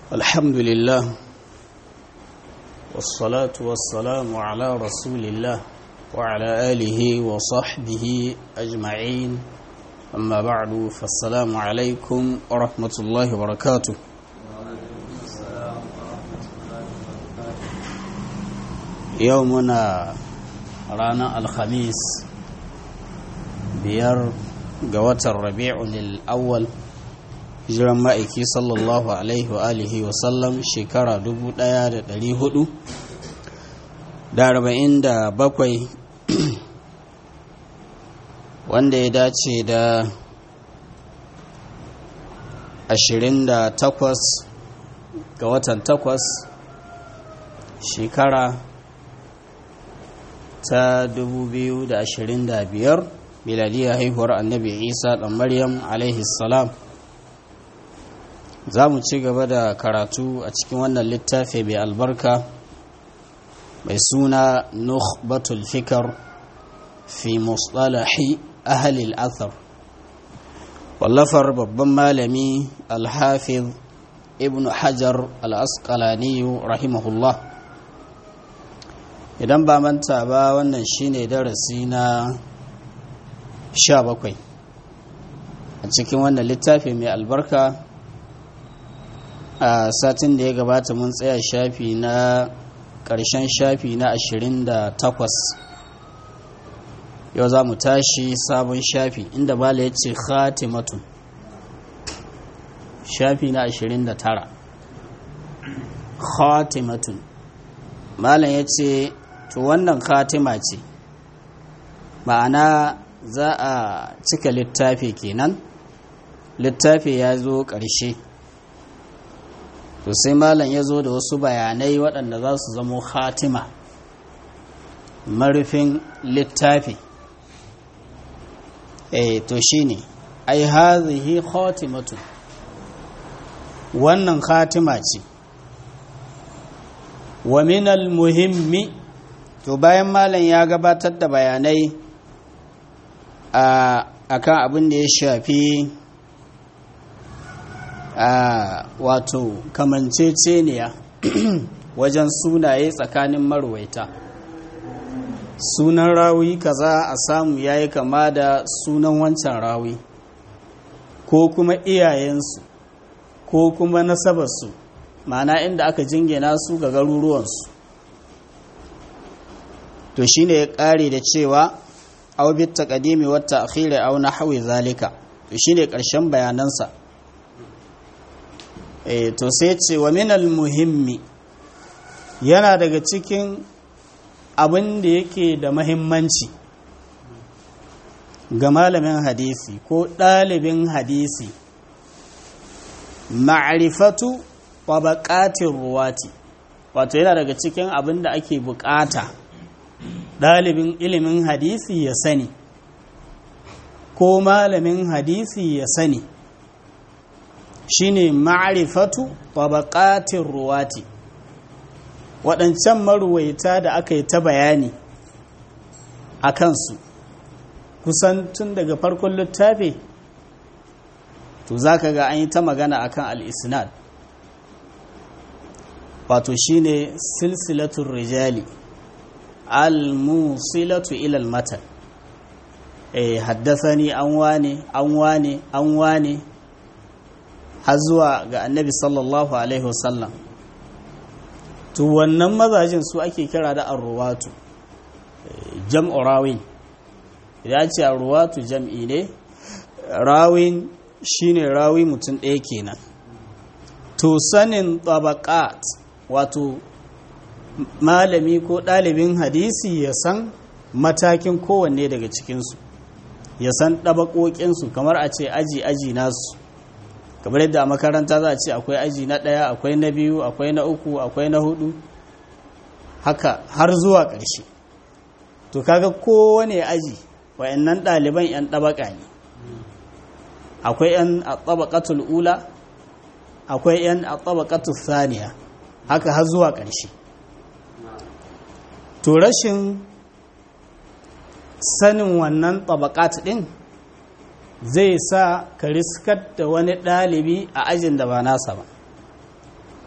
الحمد لله والصلاة والسلام على رسول الله وعلى آله وصحبه أجمعين أما بعد فالسلام عليكم ورحمة الله وبركاته يومنا رانا الخميس بير قوة الربيع للأول hijiran ma'aiki sallallahu alaihi wa alihi wa sallam shekara 1447 wanda ya dace da 28 ga watan 8 shekara ta 2025 miladiyar haihuwar annabi isa ɗan maryam alaihi salam za mu ci gaba da karatu a cikin wannan littafi mai albarka mai suna nukhbatul fikar fi musalahi ahalil athar wallafar babban malami alhafiz ibn hajar al'asqalaniyu rahimahullah idan ba manta ba wannan shine darasi na 17 a cikin wannan littafi mai albarka a satin da ya gabata mun tsaya shafi na ƙarshen shafi na 28 yau za mu tashi sabon shafi inda bala ya ce khatimatun shafi na 29 khatimatun malam ya ce to wannan khatima ce ma'ana za a cika littafi kenan littafi ya zo ƙarshe to sai malam ya zo da wasu bayanai waɗanda za su zamo khatima marufin littafi eh to shine ai hazihi khatimatu wannan khatima ce wa minal muhimmi to bayan malam ya gabatar da bayanai a akan abin da ya shafi a wato kamanceceniya wajen sunaye tsakanin marwaita sunan rawi kaza a samu yayi kama da sunan wancan rawi ko kuma iyayensu ko kuma nasabarsu ma'ana inda aka jingina su ga garuruwansu to shine ya ƙare da cewa aw bit taqdimi wat ta'khir aw nahwi zalika to shine ƙarshen bayanansa e, to sai ce wa minal muhimmi yana daga cikin abin da yake da mahimmanci ga malamin hadisi ko ɗalibin hadisi ma'arifatu wa baƙatin ruwati wato yana daga cikin abin da ake buƙata ɗalibin ilimin hadisi ya sani ko malamin hadisi ya sani shine ma'rifatu tabaqatir ruwati waɗancan maruwaita da aka yi ta bayani a kansu kusan tun daga farkon littafi to za ka ga an yi ta magana akan al-isnad wato shine silsilatun rijali al-musilatu ilal matan eh haddasani an wane an wane an wane har zuwa ga annabi sallallahu alaihi wasallam to wannan mazajin su ake kira da arruwatu jam'u rawin idan ce arruwatu jam'i ne rawin shine rawi mutum ɗaya kenan to sanin tabaqat wato malami ko ɗalibin hadisi ya san matakin kowanne daga cikinsu ya san ɗabaƙoƙinsu kamar a ce aji-aji nasu kamar yadda a makaranta za a ce akwai aji na ɗaya akwai na biyu akwai na uku akwai na hudu haka har zuwa ƙarshe to kaga kowane aji wayannan ɗaliban 'yan ɗabaƙa ne akwai 'yan a ɗabaƙatul ula akwai 'yan a ɗabaƙatul saniya haka har zuwa ƙarshe to rashin sanin wannan ɗabaƙat ɗin zai sa ka riskar da wani ɗalibi a ajin da ba nasa ba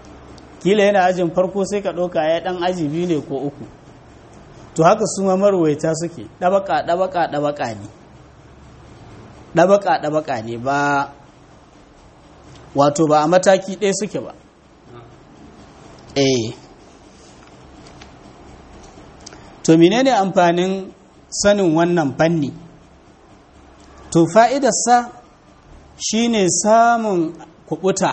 kila yana ajin farko sai ka ɗauka ya ɗan aji biyu ne ko uku to haka su ma marwaita suke ɗabaka ɗabaka ɗabaka ne ɗabaka ɗabaka ne ba wato ba a mataki ɗaya suke ba eh to menene amfanin sanin wannan fanni to fa'idarsa shine samun kubuta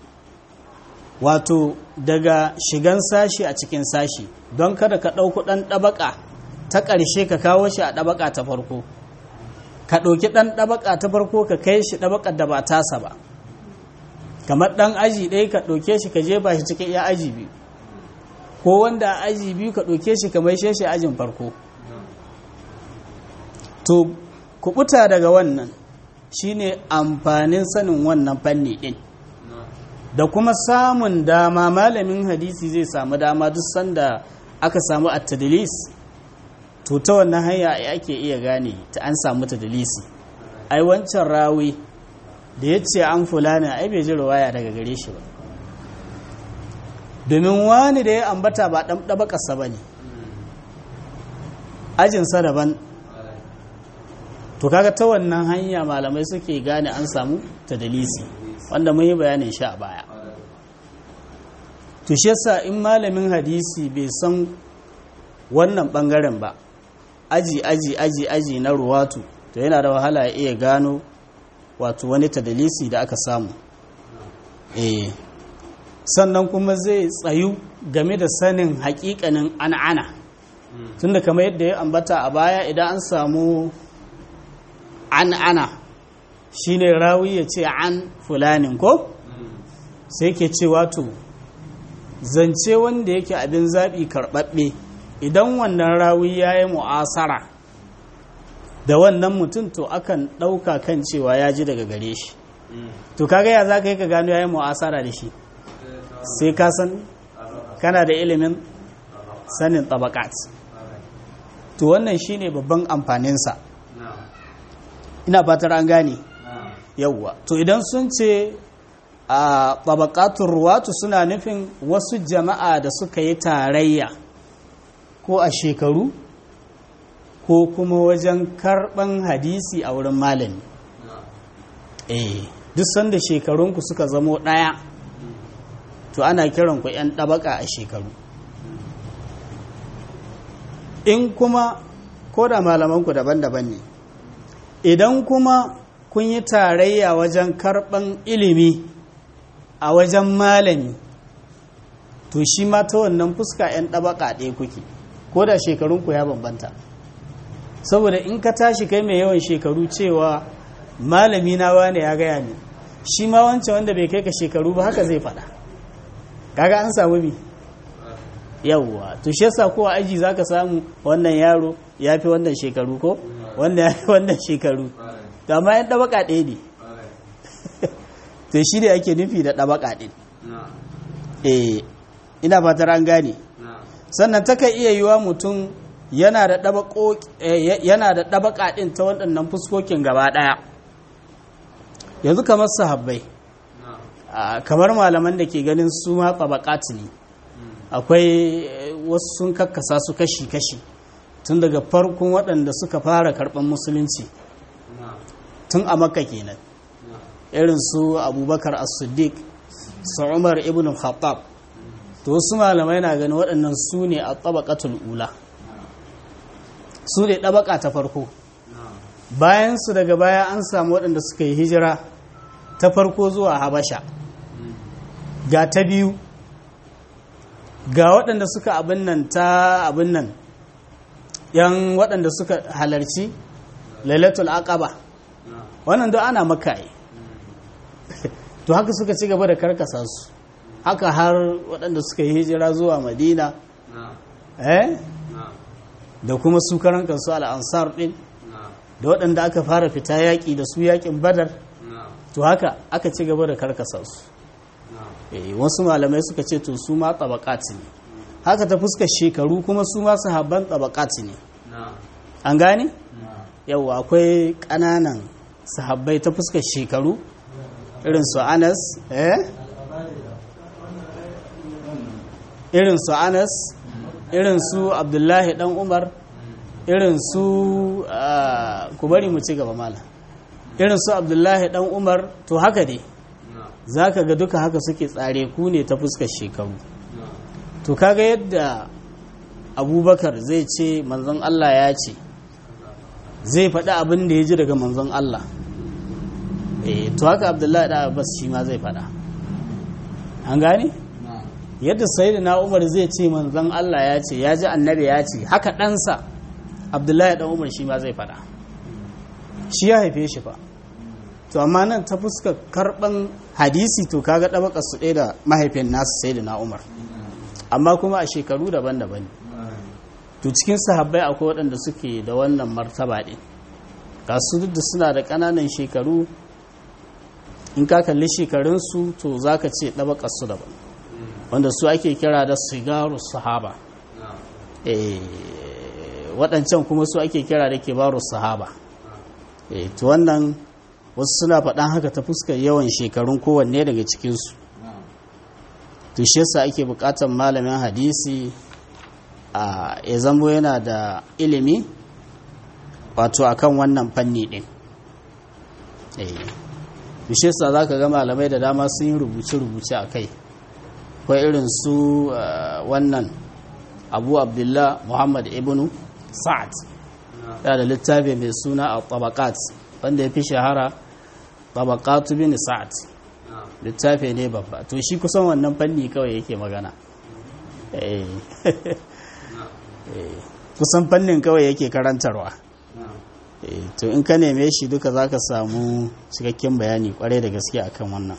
wato daga shigan sashi a cikin sashi don kada ka ɗauku ɗan ɗabaka ta ƙarshe ka kawo shi a ɗabaka ta farko ka ɗauki ɗan ɗabaka ta farko ka kai shi ɗabakar da ba tasa ba kamar ɗan aji ɗaya ka ɗauke shi ka jefa shi cikin iya aji biyu ko wanda a aji biyu ka ɗauke shi ka mai shi ajin farko to kubuta daga wannan shine amfanin sanin wannan fanni ɗin da kuma samun dama malamin hadisi zai samu dama duk sanda aka samu at-tadlis to ta wannan hanya ake iya gane ta an samu tadlisi ai wancan rawi da ya ce an fulana ai bai ji ruwaya daga gare shi ba domin wani da ya ambata ba ɗan ɗabaƙasa ba ne ajinsa daban to kaga ta wannan hanya malamai suke gane an samu tadlisi wanda mun yi bayanin shi a baya to shi yasa in malamin hadisi bai san wannan bangaren ba aji aji aji aji na ruwatu to yana da wahala ya iya gano wato wani tadalisi da aka samu eh sannan kuma zai tsayu game da sanin hakikanin an'ana tunda kamar yadda ya ambata a baya idan an samu an'ana shine rawi ya ce an fulanin ko sai ke ce wato zance wanda yake abin zaɓi karɓaɓɓe idan wannan rawi ya yi mu'asara da wannan mutum to akan ɗauka kan cewa ya ji daga gare shi to kaga ya za ka yi ka gano ya yi mu'asara da shi sai ka san kana da ilimin sanin tabakat to wannan shine babban amfaninsa ina fatar an gane yawwa to idan sun ce a tabakatun ruwatu suna nufin wasu jama'a da suka yi tarayya ko a shekaru ko kuma wajen karban hadisi a wurin malami eh duk sanda shekarunku suka zamo ɗaya to ana kiran ku 'yan ɗabaka a shekaru in kuma ko da malamanku daban-daban ne idan kuma kun yi tarayya wajen karɓan ilimi a wajen malami to shi ma ta wannan fuska 'yan ɗabaka ɗaya kuke ko da shekarunku ya bambanta saboda in ka tashi kai mai yawan shekaru cewa malami na wane ya gaya ne shi ma wancan wanda bai kai ka shekaru ba haka zai faɗa kaga an samu mi yawwa to shi yasa ko aji zaka samu wannan yaro ya fi wannan shekaru ko wannan ya fi wannan shekaru to amma yan ɗabaka ɗaya ne to shi ne ake nufi da ɗabaka ɗin eh ina fatar an gane sannan taka iya yiwa mutum yana da ɗabaka ɗin ta waɗannan fuskokin gaba ɗaya yanzu kamar sahabbai kamar malaman da ke ganin su ma tabakat ne akwai wasu sun kakkasa su kashi-kashi tun daga farkon waɗanda suka fara karɓar musulunci tun a makka kenan irin su abubakar as-siddiq su umar ibn khattab to wasu malamai na gani waɗannan su ne a tabakatul ula su ne ɗabaka ta farko bayan su daga baya an samu waɗanda suka yi hijira ta farko zuwa habasha ga ta biyu ga waɗanda suka abin nan ta abin nan yan waɗanda suka halarci lailatul aqaba wannan don ana makaye to haka suka ci gaba da karkasa su haka har waɗanda suka yi hijira zuwa madina eh da kuma su karan kansu al'ansar ɗin da waɗanda aka fara fita yaƙi da su yaƙin badar to haka aka ci gaba da karkasa su wasu malamai suka ce to su ma tabakati ne haka ta fuska shekaru kuma su ma sahabban tabakati ne an gane yawa akwai ƙananan sahabbai ta fuska shekaru irin su anas eh irin su anas irin su abdullahi dan umar irin su ku bari mu ci gaba malam irin su abdullahi dan umar to haka dai za ka ga duka haka suke tsare ku ne ta fuskar shekaru to kaga yadda abubakar zai ce manzon allah ya ce zai faɗi abin da ya ji daga manzon allah eh to haka abdullahi da abbas shi ma zai faɗa an gane yadda sayyidina umar zai ce manzon allah ya ce ya ji annabi ya ce haka ɗansa abdullahi dan umar shi ma zai faɗa shi ya haife shi fa to amma nan ta fuskar karban hadisi to kaga ɗabakar su ɗaya da mahaifin nasu sai da na umar amma kuma a shekaru daban-daban to cikin sahabbai akwai waɗanda suke da wannan martaba ɗin ga su duk da suna da ƙananan shekaru in ka kalli shekarunsu to za ka ce ɗabakar su daban wanda su ake kira da sigaru sahaba waɗancan kuma su ake kira da kibaru sahaba to wannan wasu suna faɗan haka ta fuskar yawan shekarun kowanne daga cikinsu to shi yasa ake buƙatar malamin hadisi a ya zamo yana da ilimi wato akan wannan fanni ɗin to shi yasa za ka ga malamai da dama sun yi rubuce-rubuce a kai ko irin su wannan abu abdullah muhammad ibnu sa'ad yana da littafi mai suna a tabakat wanda ya fi shahara tabakatu bin sa'ad littafi ne babba to shi kusan wannan fanni kawai yake magana kusan fannin kawai yake karantarwa to in ka neme shi duka za ka samu cikakken bayani kwarai da gaske akan wannan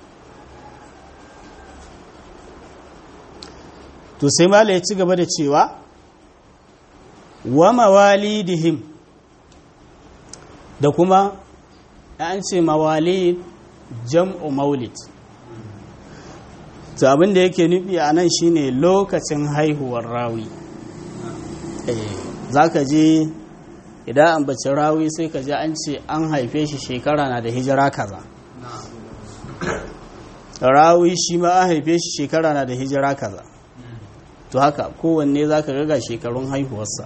to sai mala ya ci gaba da cewa wa mawalidihim da kuma an ce mawalid jam'u maulid to abin da yake nufi a nan shine lokacin haihuwar rawi za ka je idan an bace rawi sai ka ji an ce an haife shi shekara na da hijira kaza rawi shi ma an haife shi shekara na da hijira kaza to haka kowanne za ka ga shekarun haihuwarsa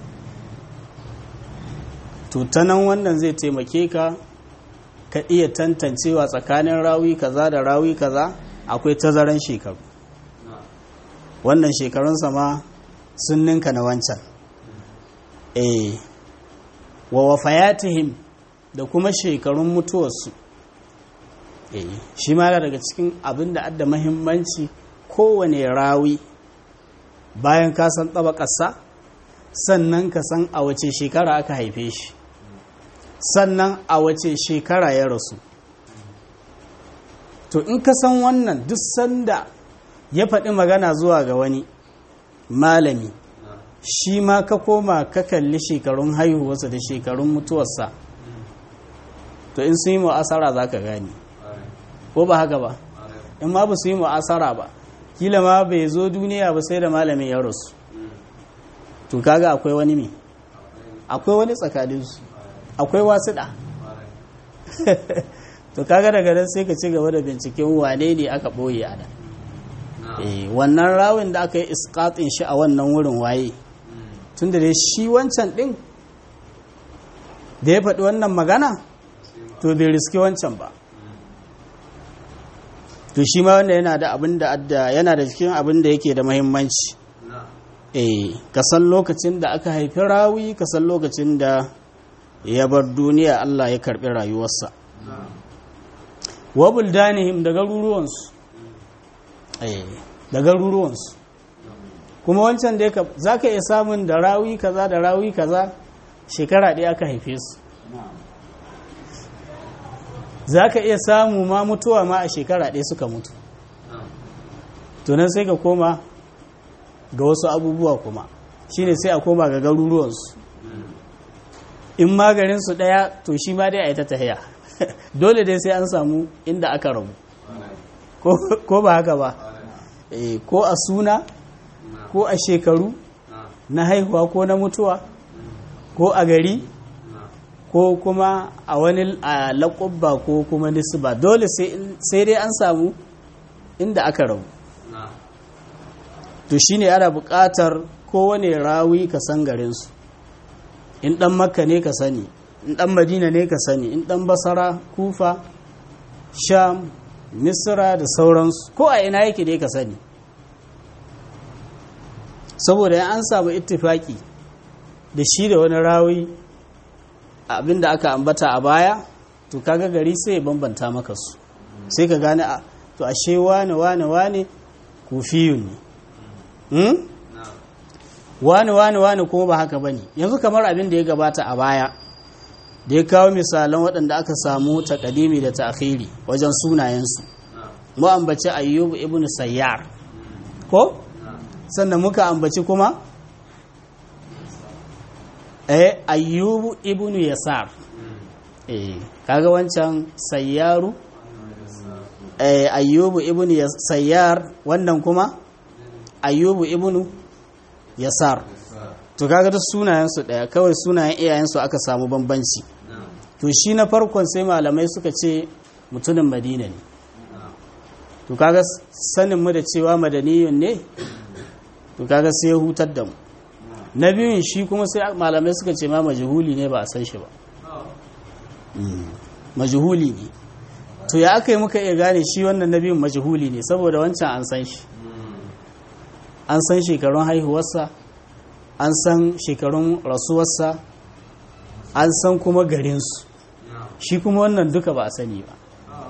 to ta nan wannan zai taimake ka ka iya tantancewa tsakanin rawi kaza da rawi kaza akwai tazaran shekaru wannan shekarunsa ma sun ninka na wancan eh wa wafayatihim da kuma shekarun mutuwarsu eh shi ma daga cikin abin da adda mahimmanci kowane rawi bayan ka san ƙasa sannan ka san a wace shekara aka haife shi sannan a wace shekara ya rasu to in ka san wannan duk sanda ya faɗi magana zuwa ga wani malami shi ma ka koma ka kalli shekarun haihuwarsa da shekarun mutuwarsa to in sun yi mu'asara za ka gani ko ba haka ba in ma ba su yi mu'asara ba kila ma bai zo duniya ba sai da malamin ya rasu to kaga akwai wani me akwai wani tsakaninsu akwai wasuɗa to kaga daga nan sai ka ci gaba da binciken wane ne aka ɓoye a nan wannan rawin da aka yi iskatin shi a wannan wurin waye tun da dai shi wancan ɗin da ya faɗi wannan magana to bai riski wancan ba to shi ma wanda yana da abin da yana da cikin abin da yake da mahimmanci eh ka san lokacin da aka haifi rawi ka san lokacin da ya bar duniya Allah ya karbi rayuwarsa wa buldanihim da garuruwansu eh da garuruwansu kuma wancan da za ka iya samun da rawi kaza da rawi kaza shekara ɗaya aka haife su za ka iya samu ma mutuwa ma a shekara ɗaya suka mutu tunan sai ka koma ga wasu abubuwa kuma shine sai a koma ga garuruwansu in magarinsu ɗaya to shi ma dai a yi ta tahiya dole dai sai an samu inda aka rabu ko ba haka ba ko a suna ko a shekaru na haihuwa ko na mutuwa ko a gari ko kuma a wani laƙubba ko kuma nisba dole sai dai an samu inda aka rabu to shine ana buƙatar kowane rawi ka san garinsu in ɗan makka ne ka sani in ɗan madina ne ka sani in ɗan basara kufa sham misra da sauransu ko a ina yake ne ka sani saboda an samu ittifaki da shi da wani rawi abinda aka ambata a baya to kaga gari sai ya bambanta maka su sai ka gane a to ashe wane wane wane kufiyun ne wane wane wane kuma ba haka bane yanzu kamar abin da ya gabata a baya da ya kawo misalan waɗanda aka samu takadimi da ta'khiri wajen sunayensu mu ambaci ayyub ibn sayyar ko sannan muka ambaci kuma eh ayyub ibn yasar eh kaga wancan sayyaru eh ayyub ibn sayyar wannan kuma ayyub ibn yasar to kaga duk sunayensu daya kawai sunayen iyayensu aka samu bambanci to shi na farkon sai malamai suka ce mutumin madina ne to kaga sanin mu da cewa madaniyun ne to kaga sai ya hutar da mu na biyun shi kuma sai malamai suka ce ma majhuli ne ba a san shi ba majhuli ne to ya aka yi muka iya gane shi wannan na biyun majhuli ne saboda wancan an san shi an san shekarun haihuwarsa an san shekarun rasuwarsa an san kuma garinsu shi kuma wannan duka ba a sani ba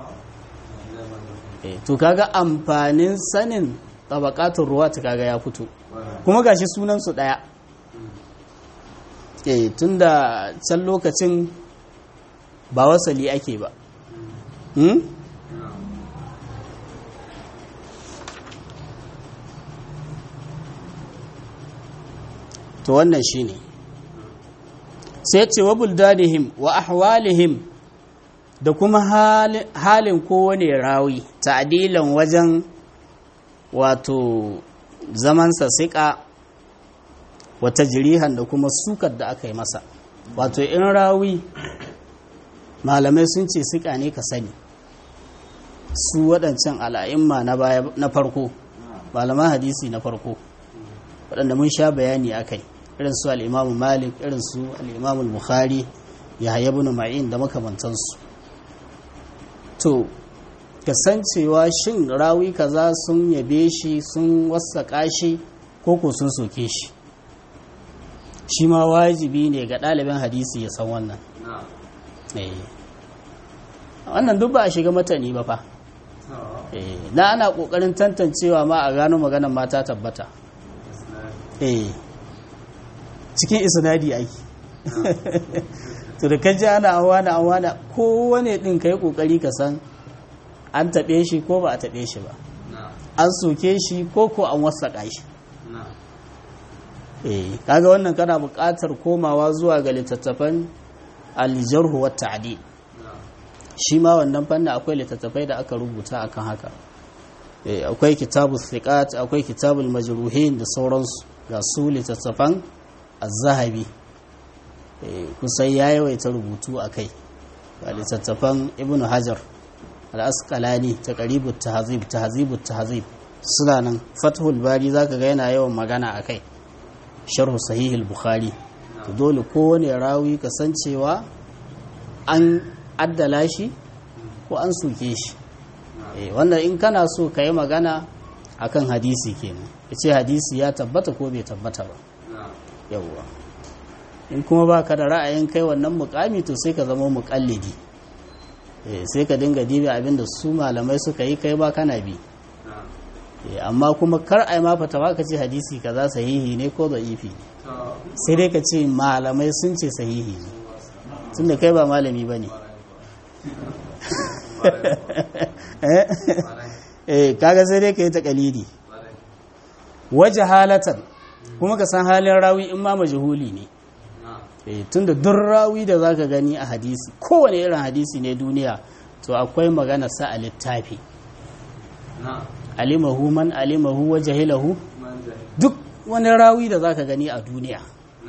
to kaga amfanin sanin tabakatun ruwa ta kaga ya fito kuma gashi sunansu daya eh tunda can lokacin ba wasali ake ba hmm? to wannan shine sai ce wa buldanihim wa ahwalihim da kuma halin kowane rawi ta'dilan wajen wato zamansa siƙa wata jirihan da kuma sukar da aka yi masa wato in rawi malamai sun ce siƙa ne ka sani su waɗancan al'a'imma na farko malaman hadisi na farko waɗanda mun sha bayani a kai irin su al'imamu malik irin su al'imamu bukhari ya haya bin ma'in da makamantansu to kasancewa shin rawi kaza sun yabe shi sun wasaƙa shi ko ko sun soke shi shi ma wajibi ne ga ɗalibin hadisi ya san wannan wannan duk ba a shiga matani ba fa na ana ƙoƙarin tantancewa ma a gano maganan mata tabbata eh cikin isnadi ake to da kaji ana awana awana kowane din ka yi kokari ka san an taɓe shi ko ba a taɓe shi ba an soke shi ko ko an wasaƙa shi eh kaga wannan kana buƙatar komawa zuwa ga littattafan aljarhu wa ta'dil shi ma wannan fannin akwai littattafai da aka rubuta akan haka eh akwai kitabul thiqat akwai kitabul majruhin da sauransu ga su littattafan az-zahabi kusan ya yawaita rubutu a kai ga littattafan ibn hajar al'askalani ta ƙaribu tahazib tahazibu tahazib suna nan fathul bari zaka ga yana yawan magana a kai sharhu sahihul bukhari to dole kowane rawi kasancewa an addala shi ko an soke shi wannan in kana so ka yi magana akan hadisi kenan ya ce hadisi ya tabbata ko bai tabbata ba yawwa in kuma ba ka da ra'ayin kai wannan mukami to sai ka zama mukallidi sai ka dinga dibi abinda su malamai suka yi kai ba kana bi amma kuma kar ai ma fata ba ka ce hadisi kaza sahihi ne ko da'ifi sai dai ka ce malamai sun ce sahihi ne tunda kai ba malami ba ne eh kaga sai dai ka yi takalidi waje halatan kuma ka san halin rawi in ma majhuli ne tunda duk rawi da zaka gani a hadisi kowane irin hadisi ne duniya to akwai magana sa a littafi alimahu man alimahu wa jahilahu duk wani rawi da zaka gani a duniya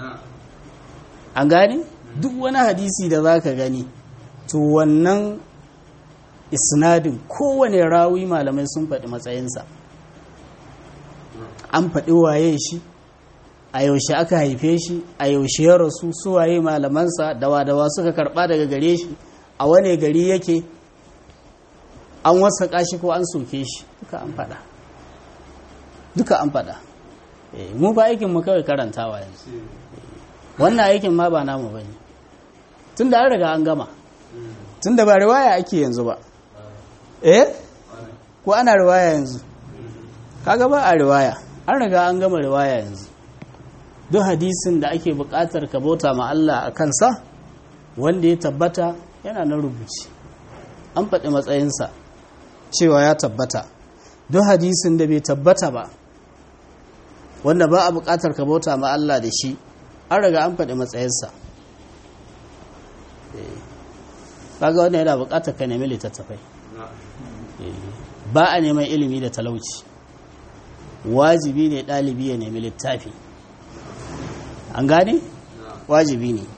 an gane duk wani hadisi da zaka gani to wannan isnadin kowane rawi malamai sun faɗi matsayinsa an faɗi waye shi a yaushe aka haife shi a yaushe ya rasu su waye malamansa dawa-dawa suka karɓa daga gare shi a wane gari yake an wasaƙa shi ko an soke shi duka an faɗa duka an faɗa mu ba aikin mu kawai karantawa yanzu wannan aikin ma ba namu bane tun da an riga an gama tun da ba riwaya ake yanzu ba eh ko ana riwaya yanzu kaga ba a riwaya an riga an gama riwaya yanzu duk hadisin da ake buƙatar ka bauta ma Allah a kansa wanda ya tabbata yana nan rubuci an faɗi matsayinsa cewa ya tabbata duk hadisin da bai tabbata ba wanda ba a buƙatar ka bauta ma Allah da shi an riga an faɗi matsayinsa kaga wannan yana buƙatar ka nemi littattafai ba a neman ilimi da talauci wajibi ne ɗalibi ya nemi littafi an gane wajibi ne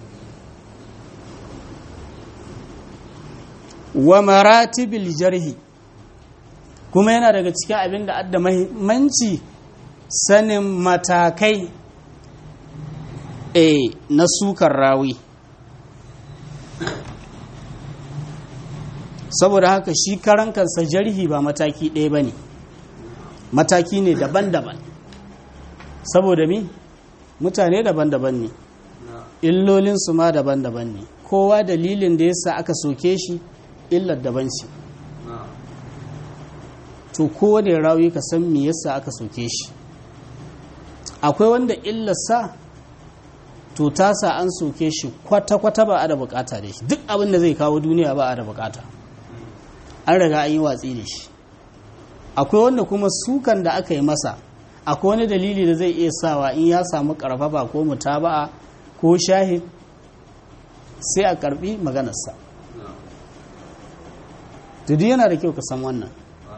wa maratibil jarhi kuma yana daga cikin abin da adda mahimmanci sanin matakai e na sukar rawi saboda haka shi karan kansa jarhi ba mataki ɗaya ba ne mataki ne daban-daban saboda mi mutane daban-daban ne illolinsu ma daban-daban ne kowa dalilin da yasa aka soke shi illar daban ce to kowane rawi ka san me yasa aka soke shi akwai wanda illarsa to tasa an soke shi kwata-kwata ba a da bukata da shi duk abin da zai kawo duniya ba a da bukata an riga an yi watsi da shi akwai wanda kuma sukan da aka yi masa akwai wani dalili da zai iya sawa in ya samu karfafa ko mutaba'a ko shahid sai a karbi maganarsa duk yana da kyau ka san wannan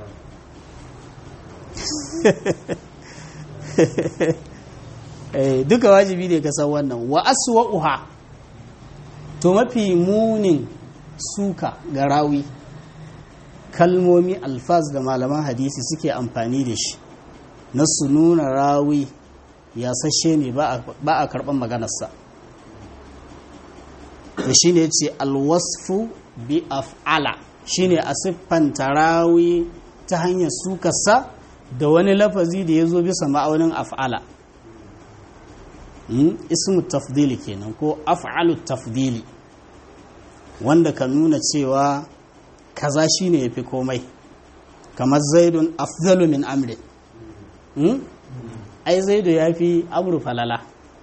duka wajibi ne ka san wannan wa aswa'uha to mafi munin suka ga rawi kalmomi alfaz da malaman hadisi suke amfani da shi na su nuna rawi ya sashe ne ba a karɓar maganarsa da shi ne ce alwasfu bi af'ala shi ne a siffanta rawi ta hanyar sukarsa da wani lafazi da ya zo bisa ma'aunin af'ala ismu tafdili kenan ko af'alu tafdili wanda ka nuna cewa kaza shine yafi komai kamar zaidun afdalu min amri ai zaidu yafi amru falala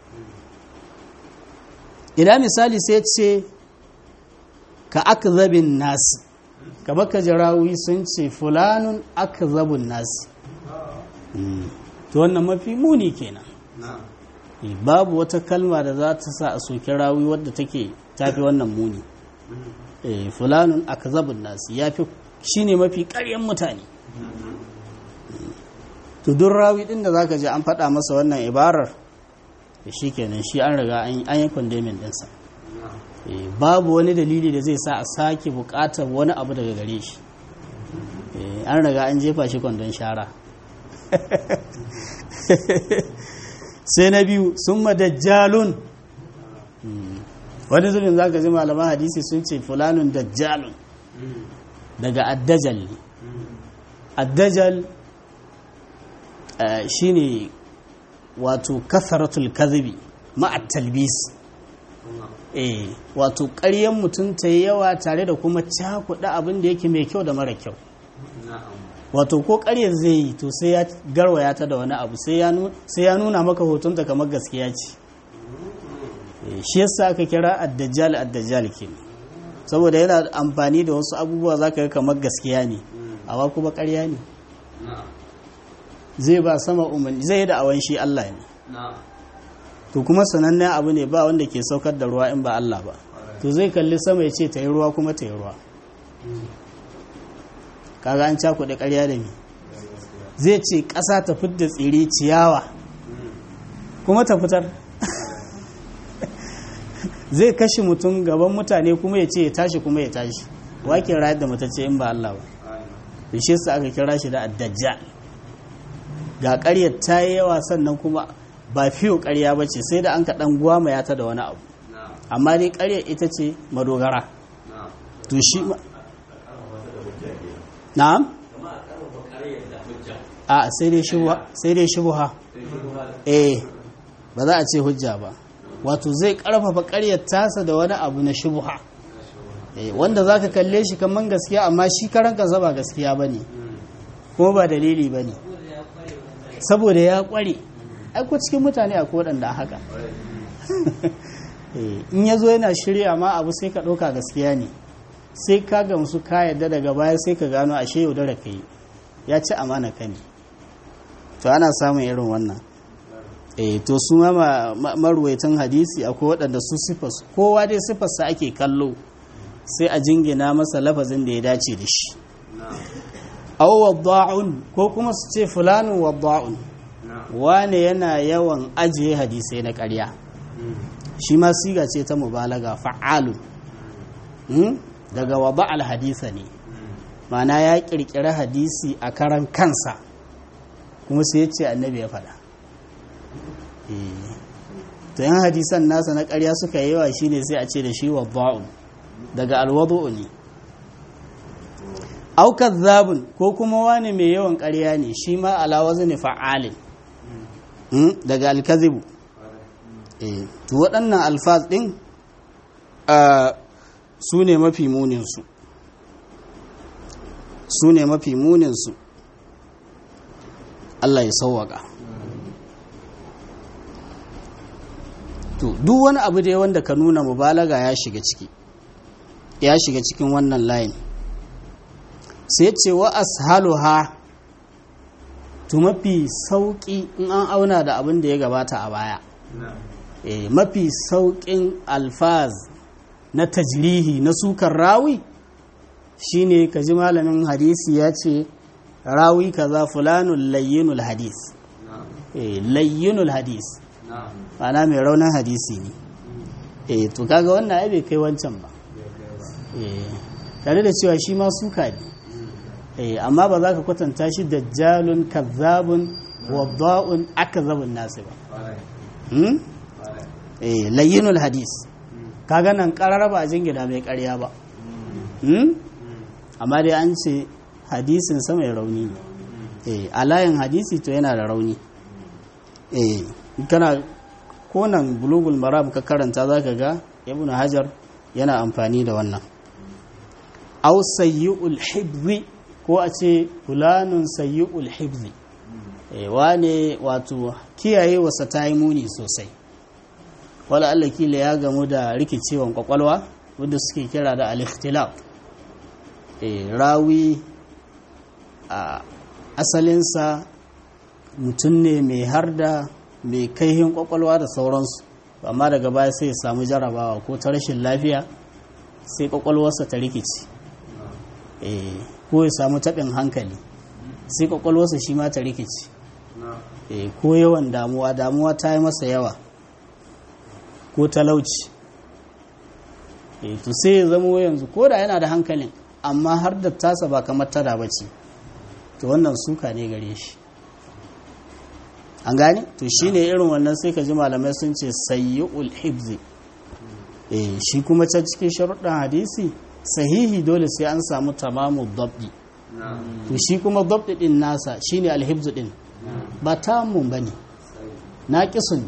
idan misali sai ce ka akzabin nasi ka baka jarawi sun ce fulanun akzabun nasi to wannan mafi muni kenan babu wata kalma da za ta sa a soki rawi wadda take tafi wannan muni fulanun akzabun nasi yafi shine mafi ƙaryan mutane to duk rawi din da zaka ji an faɗa masa wannan ibarar shi kenan shi an riga an yi kwandemin ɗinsa babu wani dalili da zai sa a sake buƙatar wani abu daga gare shi an riga an jefa shi kwandon shara sai na biyu sun madajjalun wani zubin za ka ji malaman hadisi sun ce fulanun dajjalun daga addajal ne addajal shi ne wato kasaratul kazibi ma'at talbis eh wato ƙaryen mutum ta yi yawa tare da kuma cakuɗa abin da yake mai kyau da mara kyau wato ko ƙaryar zai yi to sai ya garwaya ta da wani abu sai ya nuna maka hotonta kamar gaskiya ce shi yasa aka kira addajjal addajjal ke saboda yana amfani da wasu abubuwa za ka yi kamar gaskiya ne amma kuma ƙarya ne zai ba sama umarni zai yi da awon shi Allah ne to kuma sanannen abu ne ba wanda ke saukar da ruwa in ba Allah ba to zai kalli sama ya ce ta yi ruwa kuma ta yi ruwa kaga an cakuɗe ƙarya da mi zai ce ƙasa ta fidda tsiri ciyawa kuma ta fitar zai kashe mutum gaban mutane kuma ya ce ya tashi kuma ya tashi wake rayar da matacce in ba Allah ba da shi aka kira shi da addajjal ga ƙaryar ta yi yawa sannan kuma ba fiyo ƙarya ba ce sai da an kaɗan gwamaya ta da wani abu amma dai ƙaryar ita ce madogara to shi ma na'am a sai dai shubha sai dai shubha eh ba za a ce hujja ba wato zai karfafa ƙaryar tasa da wani abu na shubha eh wanda zaka kalle shi kaman gaskiya amma shi karan kansa ba gaskiya bane kuma ba dalili bane saboda ya kware ai ko cikin mutane akwai waɗanda haka in ya zo yana shirya ma abu sai ka ɗauka gaskiya ne sai ka gamsu ka yadda daga baya sai ka gano ashe yaudara ka yi ya ci amana ka ne to ana samun irin wannan eh to su ma maruwaitan hadisi akwai waɗanda su sifas kowa dai sifarsa ake kallo sai a jingina masa lafazin da ya dace da shi aw wadda'un ko kuma su ce fulanun wadda'un wane yana yawan ajiye hadisai na ƙarya shi ma siga ce ta mubalaga fa'alu daga waba alhadisa ne mana ya ƙirƙiri hadisi a karan kansa kuma sai ya ce annabi ya faɗa to yan hadisan nasa na ƙarya suka yawa shine sai a ce da shi wadda'un daga alwadu'u ne aukar zabun ko kuma wani mai yawan ƙarya ne shi ma alawazu ne fa'alin daga alkazibu to waɗannan alfaz ɗin su ne mafi muninsu su ne mafi muninsu Allah ya sauwaka to duk wani abu dai wanda ka nuna mubalaga ya shiga ciki ya shiga cikin wannan layin sai ce wa ashaluha to mafi sauƙi in an auna da abin da ya gabata a baya e, mafi sauƙin alfaz na tajrihi na sukan rawi shine ka ji malamin hadisi ya ce rawi kaza fulanun layyinul hadis e, layyinul hadis ana mai raunin hadisi ne e, to kaga wannan ai bai kai wancan ba e, tare da cewa shi ma suka ne amma ba za ka kwatanta shi dajjalun kazzabun wadda'un akazabun nasu ba layyinul hadis kaga nan karar ba a jingina mai karya ba amma dai an ce hadisin sa mai rauni ne a layin hadisi to yana da rauni kana konan bulugul maram ka karanta za ka ga ibn hajar yana amfani da wannan au sayyi'ul hibzi ko a ce fulanun sayyi'ul hibzi wane wato kiyaye wasa ta yi muni sosai wala Allah kila ya gamu da rikicewan kwakwalwa wadda suke kira da al-ikhtilaf rawi a asalinsa mutum ne mai harda mai kaihin kwakwalwa da sauransu amma daga baya sai ya samu jarabawa ko ta rashin lafiya sai kwakwalwarsa ta rikici ko ya samu taɓin hankali sai kwakwalwarsa shi ma ta rikici ko yawan damuwa damuwa ta yi masa yawa ko talauci to sai ya zama yanzu ko da yana da hankalin amma har da tasa ba kamar tada ba ce to wannan suka ne gare shi an gane to shi ne irin wannan sai ka ji malamai sun ce sayyul hibzi shi kuma can cikin sharuɗin hadisi sahihi dole sai an samu tamamu dabdi to shi kuma dabdi din nasa shine alhibzu din ba tamun bane naqisun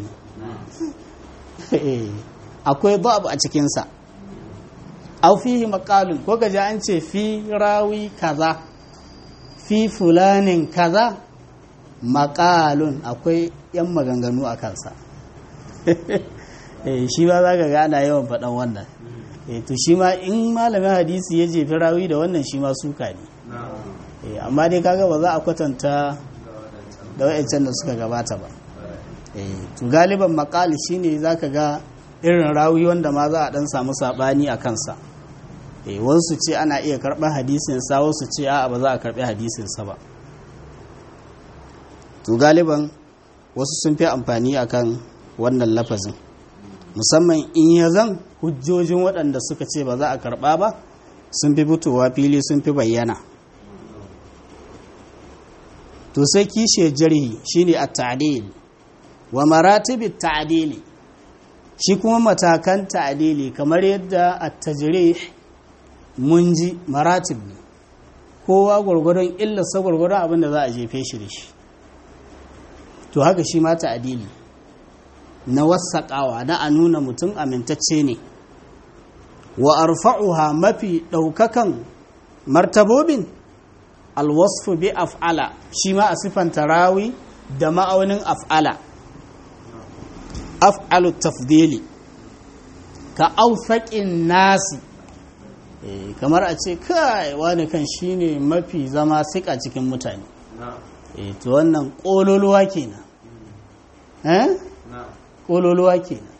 ne akwai dab a cikin sa aw fihi maqalun ko gaji an ce fi rawi kaza fi fulanin kaza maqalun akwai yan maganganu a kansa shi ba za ka ga ana yawan faɗan wannan to shi ma in malamin hadisi ya jefi rawi da wannan shi ma suka ne amma dai kaga ba za a kwatanta da wa'ancan da suka gabata ba to galiban makali shine za ka ga irin rawi wanda ma za a dan samu sabani a kansa wasu ce ana iya karɓar hadisinsa wasu ce a'a ba za a karɓi hadisinsa ba to galiban wasu sun fi amfani akan wannan lafazin musamman in ya zan hujjojin waɗanda suka ce ba za a karɓa ba sun fi fitowa fili sun fi bayyana to sai kishe jarhi shine at-ta'dil wa maratib at-ta'dili shi kuma matakan ta'dili kamar yadda at-tajrih mun ji maratib ne kowa gwargwadon illarsa gwargwadon abin da za a jefe shi da shi to haka shi ma ta'dili na wasaƙawa na a nuna mutum amintacce ne wa arfa'uha mafi ɗaukakan martabobin alwasfu bi af'ala shi ma a siffanta rawi da ma'aunin af'ala af'alu tafdili ka aufaƙin nasi kamar a ce kai wani kan shine mafi zama sika cikin mutane to wannan ƙololuwa kenan eh ƙololuwa kenan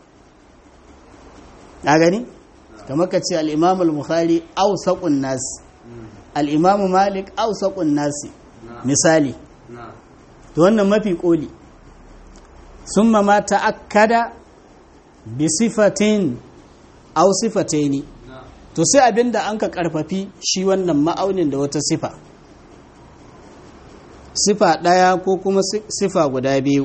na gani kamar ka ce al'imam al-bukhari ausaƙun nasi al'imamu malik ausaƙun nasi misali to wannan mafi ƙoli sun ma ta'akkada bi sifatin au sifataini to sai abinda an ka ƙarfafi shi wannan ma'aunin da wata sifa sifa ɗaya ko kuma sifa guda biyu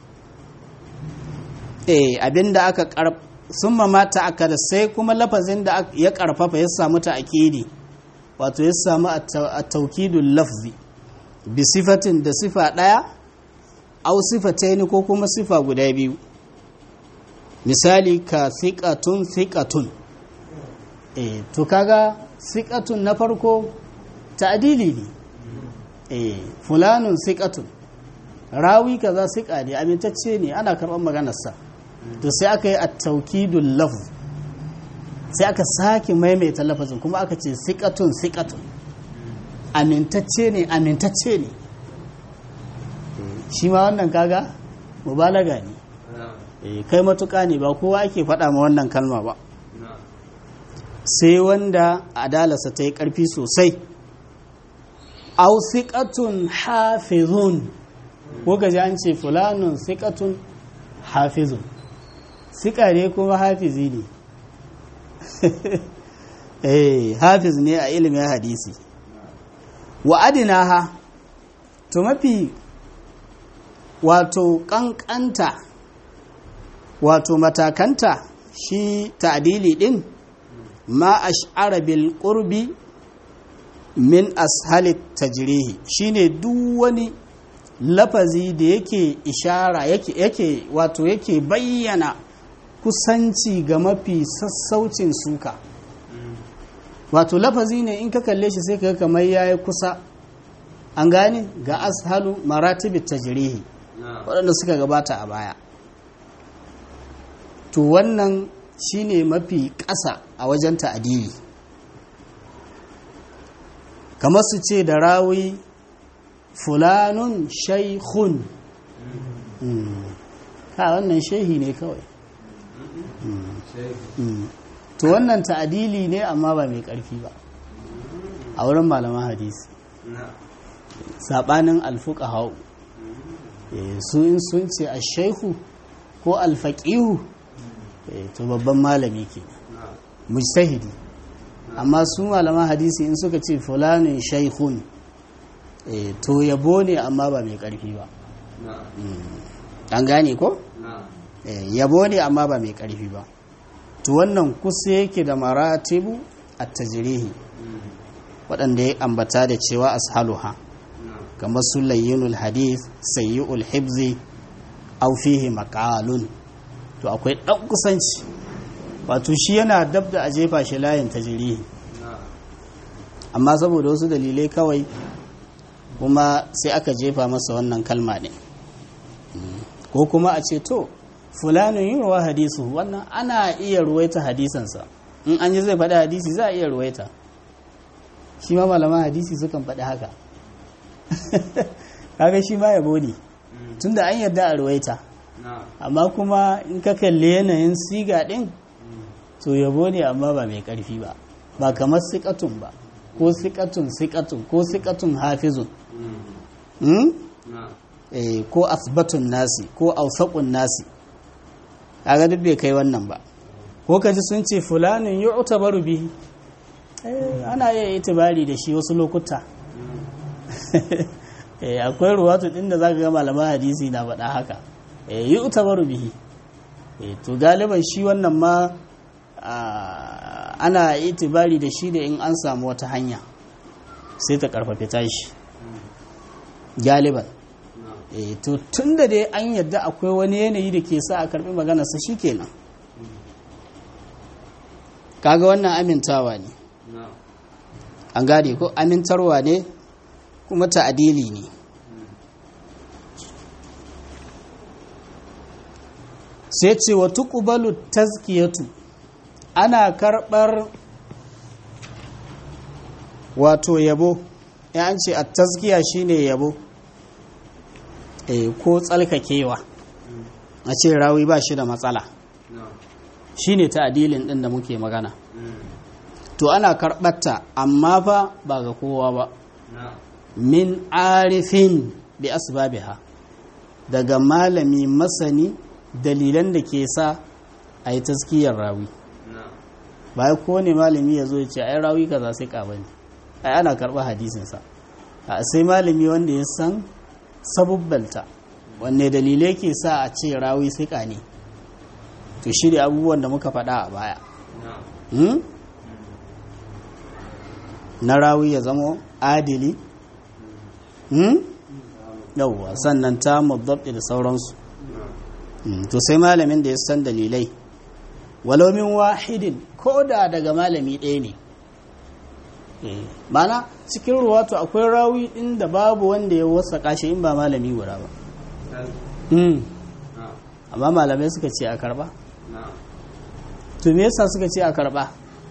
eh abinda aka ƙarf sun mamata aka da sai kuma lafazin da ya ƙarfafa ya samu ta akidi wato ya samu a taukidun lafzi bi sifatin da sifa ɗaya au sifataini ko kuma sifa guda biyu misali ka thiqatun thiqatun eh to kaga thiqatun na farko ta'dili ne eh fulanun thiqatun rawi kaza thiqa ne amintacce ne ana karɓar maganarsa to sai aka yi at-tawkidul lafz sai aka sake maimaita lafazin kuma aka ce thiqatun thiqatun amintacce ne amintacce ne shi ma wannan kaga mubalaga ne kai matuƙa ne ba kowa ake faɗa ma wannan kalma ba sai wanda adalarsa ta yi ƙarfi sosai au siƙatun hafizun ko gaji an ce fulanun siƙatun hafizun siƙa ne kuma hafizi ne eh hafiz ne a ilimin hadisi wa adinaha to mafi wato ƙanƙanta wato matakanta shi ta'dili din ma ash'ara bil qurbi min ashali tajrihi shine duk wani lafazi da yake ishara yake yake wato yake bayyana kusanci ga mafi sassaucin suka wato lafazi ne in ka kalle shi sai ka kamar yayi kusa an gane ga ashalu maratibit tajrihi waɗanda suka gabata a baya to wannan shine mafi ƙasa a wajen ta'adili kamar su ce da rawi fulanun shaikhun ha wannan shehi ne kawai to wannan ta'adili ne amma ba mai ƙarfi ba a wurin malaman hadisi saɓanin alfuka hau su in sun ce a shaihu ko alfaƙihu to babban malami ke mujtahidi amma su malaman hadisi in suka ce fulanin shaikhun to yabo ne amma ba mai karfi ba an gane ko yabo ne amma ba mai karfi ba to wannan kusa yake da maratibu a tajirihi waɗanda ya ambata da cewa ashaluha kamar su layyinul hadith sayyi'ul hibzi au fihi maqalun to akwai ɗan kusanci wato shi yana dab da a jefa shi layin tajirihi amma saboda wasu dalilai kawai kuma sai aka jefa masa wannan kalma ne ko kuma a ce to fulanin yi wa hadisu wannan ana iya ruwaita hadisansa in an yi zai faɗi hadisi za a iya ruwaita shi ma malaman hadisi sukan faɗi haka kaga shi ma yabo ne tunda an yarda a ruwaita amma kuma in ka kalli yanayin siga ɗin to yabo ne amma ba mai ƙarfi ba ba kamar sikatun ba ko sikatun sikatun ko sikatun hafizun ko asbatun nasi ko ausakun nasi kaga duk bai kai wannan ba ko kaji sun ce fulanin yi utabaru bihi ana iya itibari da shi wasu lokuta akwai ruwatu din da zaka ga malaman hadisi na faɗa haka yi utabaru bihi to galiban shi wannan ma ana itibari da shi da in an samu wata hanya sai ta karfafe tashi galiban to tun da dai an yadda akwai wani yanayi da ke sa a karbi maganarsa shi kenan kaga wannan amintawa ne an gane ko amintarwa ne kuma ta'adili ne sai ce wa tuqbalu tazkiyatu ana karbar wato yabo ya an ce a tazkiya shine yabo e, ko tsalkakewa a ce rawi ba shi da matsala shine ta'adilin din da muke magana to ana karɓarta amma fa ba ga kowa ba min arifin bi asbabiha daga malami masani dalilan da ke sa a yi taskiyar rawi ba ko ne malami ya zo ya ce ai rawi kaza sai ka bane ai ana karɓa hadisinsa sai malami wanda ya san sabubbalta wanne dalilai ke sa a ce rawi sai ka ne to shi da abubuwan da muka faɗa a baya na rawi ya zama adili yauwa sannan ta mabdabdi da sauransu to sai malamin da ya san dalilai walomin wahidin ko da daga malami ɗaya ne mana cikin ruwato akwai rawi ɗin da babu wanda ya wasa kashe in ba malami guda ba amma malamai suka ce a karba to me yasa suka ce a karba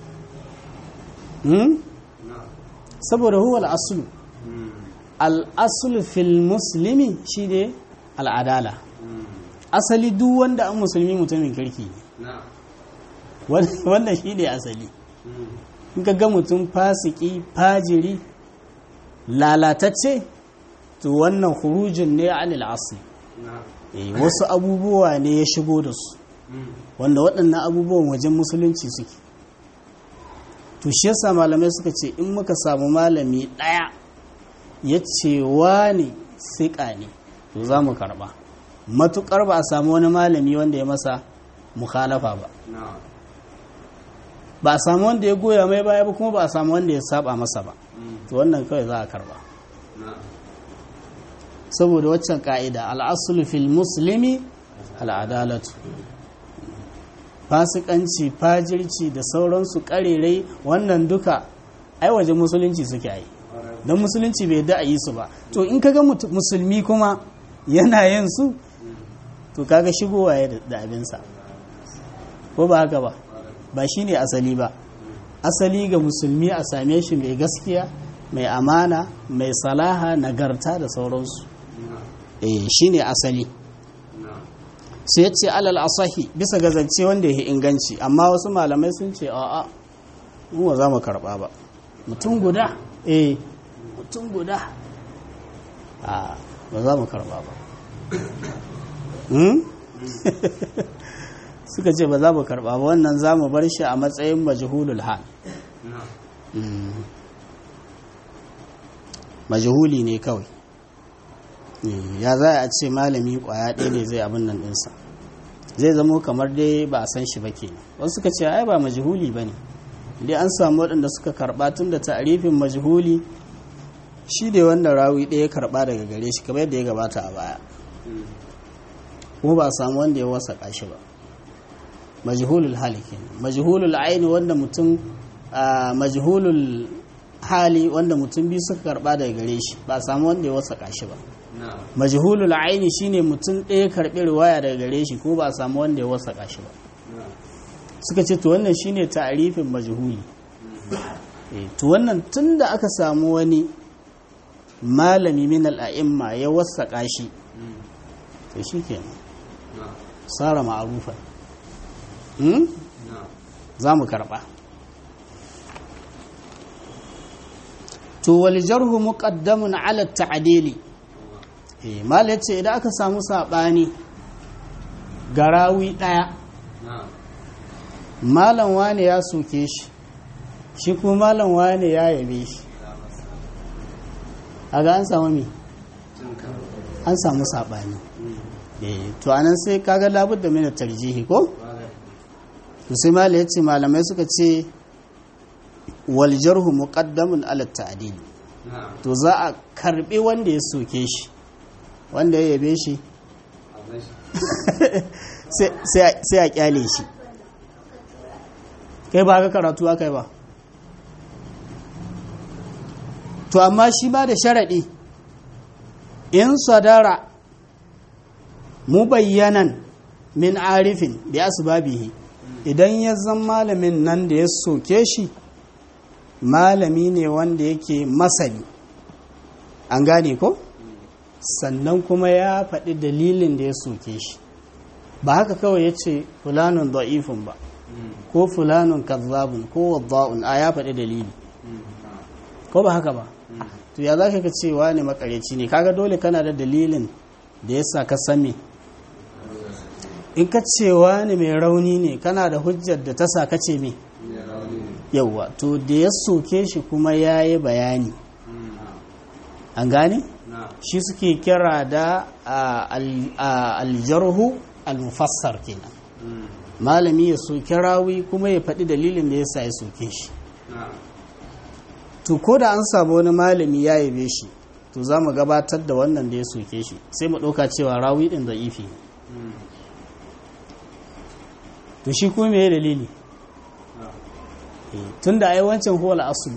saboda huwa al'asulu al'asulu fil musulmi shi ne al'adala asali duk wanda an musulmi mutumin kirki wannan shi ne asali in ka ga mutum fasiki fajiri lalatacce to wannan hurujin ne anil asli wasu abubuwa ne ya shigo da su wanda waɗannan abubuwan wajen musulunci suke to shi yasa malamai suka ce in muka samu malami ɗaya ya ce ne siƙa ne to za mu karɓa matuƙar ba a samu wani malami wanda ya masa mukhalafa ba ba a samu wanda ya goya mai baya ba kuma ba a samu wanda ya saba masa ba to wannan kawai za a karɓa saboda waccan ka'ida al'asulu fil muslimi al'adalatu fasikanci fajirci da sauransu karerai wannan duka ai waje musulunci suke yi don musulunci bai da a yi su ba to in kaga musulmi kuma yana yin su to kaga shigowa ya da abinsa ko ba haka ba ba shi ne asali ba asali ga musulmi a same shi mai gaskiya mai amana mai salaha nagarta da sauransu eh shi ne asali sai ce alal asahi bisa ga zance wanda ya inganci amma wasu malamai sun ce a'a mu ba za mu karba ba mutum guda eh mutum guda a ba za mu karba ba suka ce ba za mu karba ba wannan za mu bar shi a matsayin majhulul hal majhuli ne kawai ya za a ce malami kwaya ɗaya ne zai abin nan ɗinsa zai zamo kamar dai ba a san shi ba ke wasu suka ce ai ba majhuli ba ne dai an samu waɗanda suka karɓa tun da ta'arifin majhuli shi ne wanda rawi ɗaya karɓa daga gare shi kamar yadda ya gabata a baya kuma ba a samu wanda ya wasa shi ba majhulul hali kenan majhulul aini wanda mutum majhulul hali wanda mutum biyu suka karɓa daga gare shi ba a samu wanda ya wasa shi ba majhulul aini shine mutum ɗaya karɓi riwaya daga gare shi ko ba a samu wanda ya wasaka shi ba suka ce to wannan shine ta'arifin majhuli to wannan tunda aka samu wani malami min al'a'imma ya wasaka shi to shikenan sara ma'arufan za mu karɓa to wal jarhu muqaddamun ala ta'dili mal ya ce idan aka samu saɓani garawi ɗaya malam wane ya soke shi shi kuma malam wane ya yabe shi a ga an samu mi an samu saɓani to anan sai kaga labar da mina tarjihi ko to sai mala ya ce malamai suka ce wal jarhu muqaddamun ala ta'dil to za a karbi wanda ya soke shi wanda ya yabe shi sai a kyale shi kai ba ka karatu aka yi ba to amma shi ba da sharaɗi in sadara mubayyanan min arifin bi asbabihi idan ya zan malamin nan da ya soke shi malami ne wanda yake masani an gane ko sannan kuma ya faɗi dalilin da ya soke shi ba haka kawai ya ce fulanun da'ifun ba ko fulanun kazzabun ko wadda'un a ya faɗi dalili ko ba haka ba to ya za ka cewa ne makareci ne kaga dole kana da dalilin da ya sa ka same in ka cewa ne mai rauni ne kana da hujjar da ta sa ka ce me yauwa to da ya soke shi kuma ya yi bayani an gane shi suke kira da aljarhu almufassar kenan malami ya soke rawi kuma ya faɗi dalilin da ya sa ya soke shi to ko da an samu wani malami ya yabe shi to za mu gabatar da wannan da ya soke shi sai mu ɗauka cewa rawi ɗin da ifi to shi kuma me dalili tun da ai wancan huwal asulu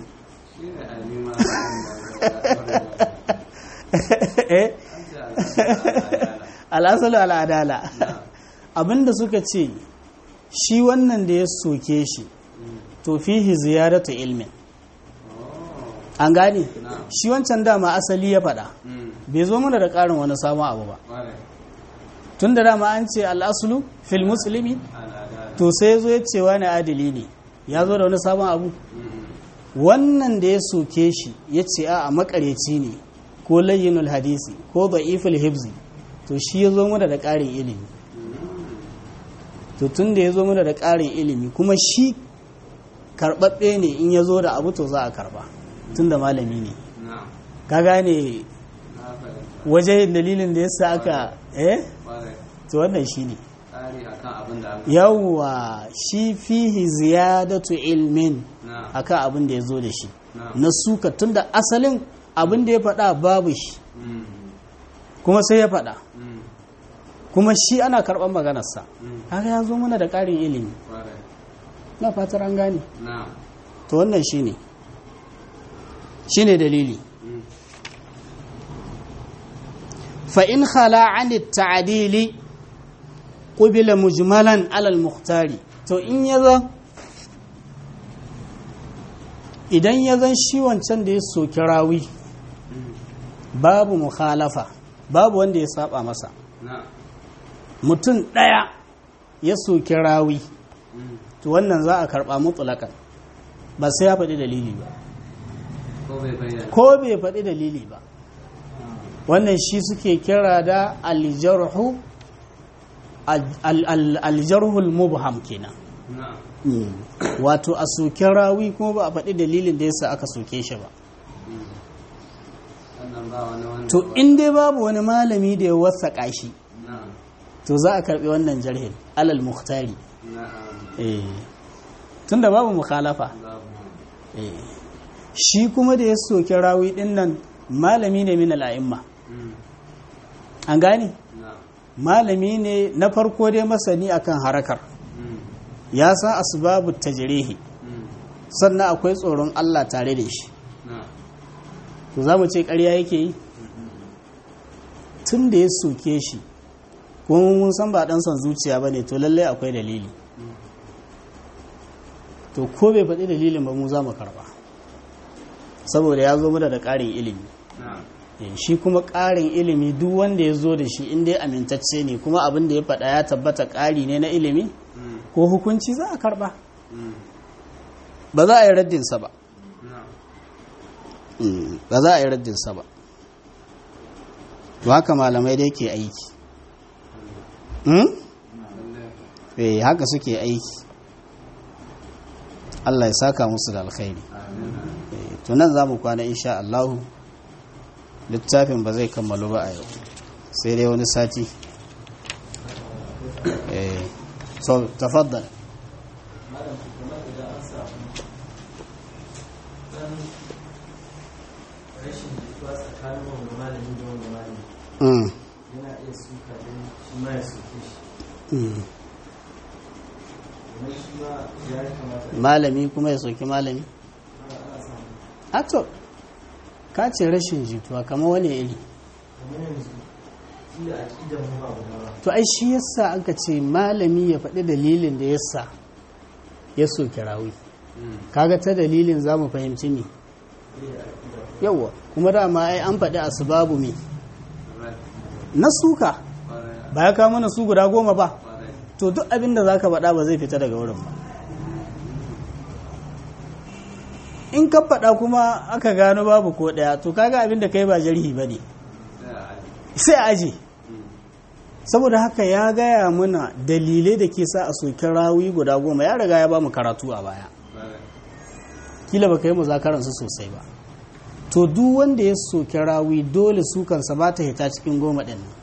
al'asalu al'adala abinda suka ce shi wannan da ya soke shi to fihi ziyaratu ilmin an gane shi wancan dama asali ya faɗa bai zo mana da ƙarin wani sabon abu ba tun da dama an ce al'asulu fil musulmi to sai ya zo ya ce wani adili ne ya zo da wani sabon abu wannan da ya soke shi ya ce a makareci ne ko layyinul hadisi ko da'iful hibzi to shi ya zo mana da ƙarin ilimi to tun da ya zo mana da ƙarin ilimi kuma shi karɓaɓɓe ne in ya zo da abu to za a karɓa tun da malami ne ka gane waje dalilin da ya sa aka eh to wannan shi ne yawwa shi fihi ziyadatu ilmin akan abin da ya zo da shi na suka tun da asalin abin da ya faɗa babu shi kuma sai ya faɗa kuma shi ana karɓar maganarsa haka ya zo mana da ƙarin ilimi na fatar an gane to wannan shi ne shi ne dalili fa'in hala an ta'adili ƙubila mujmalan alal muhtari to in ya zan idan ya zan shi wancan da ya soki rawi babu mukhalafa babu wanda ya saba masa mutum ɗaya ya soki rawi to wannan za a karɓa mutulakan ba sai ya faɗi dalili ba ko bai faɗi dalili ba wannan shi suke kira da aljarhu aljarhul mubham kenan wato a soke rawi kuma ba a faɗi dalilin da yasa aka soke shi ba to in dai babu wani malami da ya wasaƙa shi to za a karɓi wannan jarhin alal muhtari tun da babu mukhalafa shi kuma da ya soke rawi ɗin nan malami ne min al'a'imma an gane malami ne na farko dai masani akan harakar ya san asbabu tajrihi sannan akwai tsoron Allah tare da shi to za mu ce ƙarya yake yi tun da ya soke shi kuma mun san ba ɗan son zuciya ba ne to lallai akwai dalili to ko bai faɗi dalilin ba mu za mu karɓa saboda ya zo mana da ƙarin ilimi shi kuma ƙarin ilimi duk wanda ya zo da shi inda ya amintacce ne kuma abin da ya faɗa ya tabbata ƙari ne na ilimi ko hukunci za a karɓa ba za a yi raddinsa ba ba za a yi raddinsa ba to haka malamai dai ke aiki eh haka suke aiki Allah ya saka musu da alkhairi to nan za mu kwana insha Allahu littafin ba zai kammalu ba a yau sai dai wani sati eh so tafaddal malam kamar idan an samu dan rashin jituwa tsakanin wanda malami da wanda malami mm yana iya suka don shi ma ya soke shi mm domin shi ma ya kamata malami kuma ya soki malami ana ana samu ato ka ce rashin jituwa kamar wani iri kamar yanzu shi da aƙidan mu ba guda ba to ai shi yasa aka ce malami ya faɗi dalilin da yasa ya soki rawi kaga ta dalilin za mu fahimci ne yawwa kuma dama ai an faɗi asbabu me na suka ba ya kawo mana su guda goma ba to duk abin da za ka faɗa ba zai fita daga wurin ba in ka faɗa kuma aka gano babu ko ɗaya to kaga abin da kai ba jarhi ba ne sai a aje saboda haka ya gaya mana dalilai da ke sa a soki rawi guda goma ya riga ya ba mu karatu a baya kila ba ka yi muzakaransu sosai ba to duk wanda ya soki rawi dole sukansa ba ta hita cikin goma ɗin nan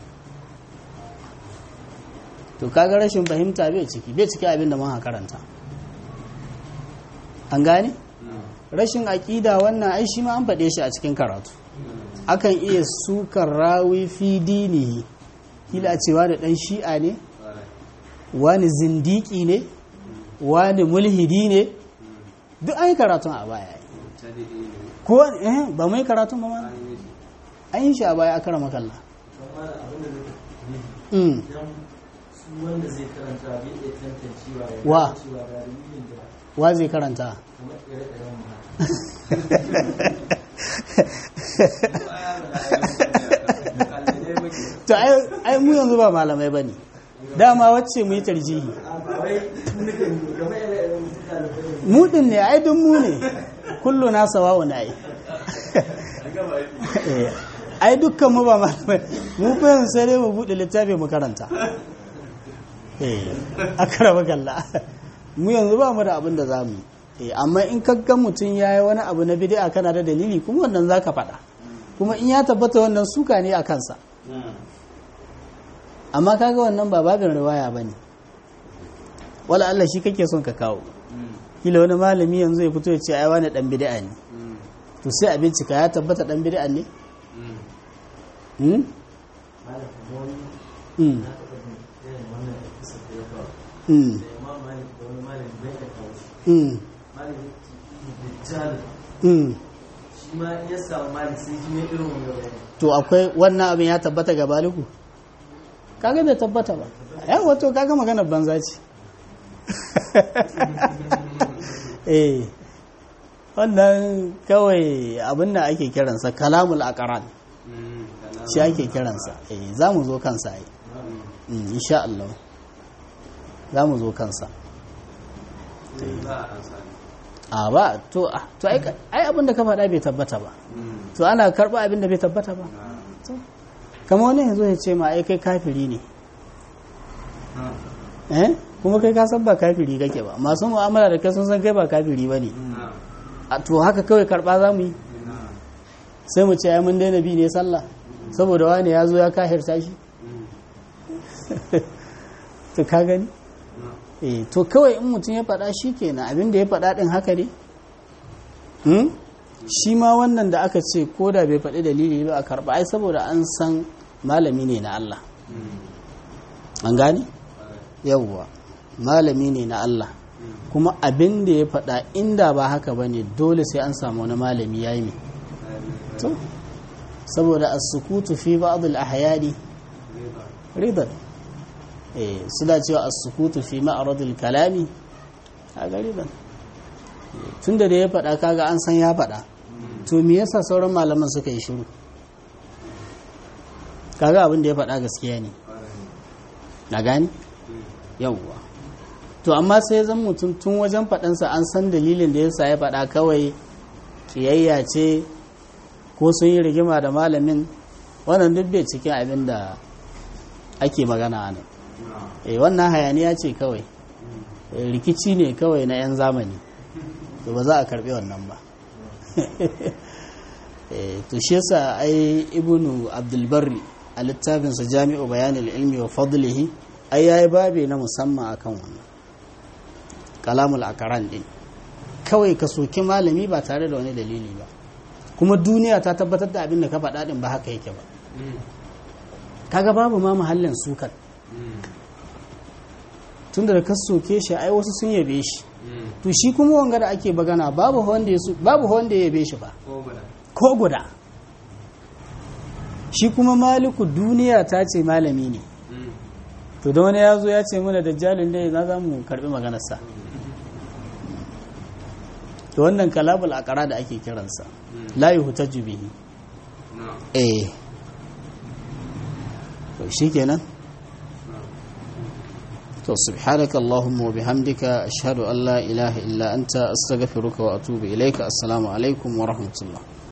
to kaga rashin fahimta bai ciki bai ciki abin da muka karanta an gane rashin aƙida wannan ai shi ma an faɗe shi a cikin karatu akan iya sukar rawi fi dinihi kila a cewa da ɗan shi'a ne wani zindiki ne wani mulhidi ne duk an yi karatun a baya ko eh ba mai karatun ba ma an yi shi a baya a kara makalla amma da abin da zai Mm. idan su wanda zai karanta bai iya tantancewa ya Wa? gane cewa ga dalilin da wa zai karanta kamar ire-iren mu haka to ai ai mu yanzu ba malamai bane dama wacce mu yi tarjihi ba wai nukan kamar ire-iren mu suka da kai mu din ne ai dun mu ne kullu na sawawu na yi Eh, ai dukkan mu ba malamai mu fa yanzu sai dai mu bude littafi mu karanta eh akara magalla mu yanzu ba mu da abin da zamu yi eh amma in kaggan mutum yayi wani abu na bid'a kana da dalili kuma wannan zaka faɗa kuma in ya tabbata wannan suka ne a kansa amma kaga wannan ba babin riwaya bane wala Allah shi kake son ka kawo kila wani malami yanzu ya fito ya ce ai wani dan bid'a ne to sai a bincika ya tabbata dan bid'a ne hmm malam kuma wani hmm na taɓa jin irin wannan episode da ya faru hmm da imam malik da wani malam bai da kawo shi hmm malam ya ce dajjal hmm shi ma in ya samu malik sai ji mai irin wani bayani to akwai wannan abin ya tabbata ga baliku kaga bai tabbata ba yawa to kaga maganar banza ce eh wannan kawai abin da ake kiransa kalamul aqran shi ake kiransa eh za mu zo kansa ai Mm, insha Allah za mu zo kansa a ba to ah, to ai ai abin da ka faɗa bai tabbata ba to ana karɓa abin da bai tabbata ba To, kamar wani yanzu ya ce ma ai kai kafiri ne eh kuma kai ka san ba kafiri kake ba masu mu'amala da kai sun san kai ba kafiri ba ne a to haka kawai karɓa za mu yi sai mu ce ai mun daina bi ne sallah saboda wani ya zo ya kahirta shi to ka gani eh to kawai in mutum ya faɗa shi kenan abin da ya faɗa ɗin haka ne hmm? shi ma wannan da aka ce ko da bai faɗi dalili ba a karɓa ai saboda an san malami ne na Allah an gane yawwa malami ne na Allah kuma abin da ya faɗa inda ba haka ba ne dole sai an samu wani malami ya yi mai to saboda as-sukutu fi ba'd al-ahyani ridan eh suna cewa as-sukutu fi ma'rad al-kalami kaga ridan tunda da ya faɗa kaga an san ya faɗa to me yasa sauran malaman suka yi shiru kaga abin da ya faɗa gaskiya ne na gani yawwa to amma sai zan mutum tun wajen faɗansa an san dalilin da yasa ya faɗa kawai kiyayya ce ko sun yi rigima da malamin wannan duk bai cikin abin da ake magana ne eh wannan hayaniya ce kawai Eh, rikici ne kawai na 'yan zamani to ba za a karbi wannan ba Eh, to shi yasa ai ibnu abdulbarri a littafinsa jami'u bayanin ilmi wa fadlihi ai yayi babe na musamman akan wannan kalamul akaran din kawai ka soki malami ba tare da wani dalili ba kuma duniya ta tabbatar da abin da ka faɗa din ba haka yake ba kaga babu ma muhallin sukan tunda da ka soke shi ai wasu sun yabe shi to shi kuma wanga da ake bagana babu wanda ya su- babu wanda ya yabe shi ba ko guda shi kuma maliku duniya ta ce malami ne to da wani ya zo ya ce mana dajjalin dai na za mu karbi maganarsa to wannan kalabul akara da ake kiransa la yuhtaju bihi eh to shikenan to subhanaka allahumma wa bihamdika ashhadu an la ilaha illa anta astaghfiruka wa atubu ilayka assalamu alaikum wa rahmatullah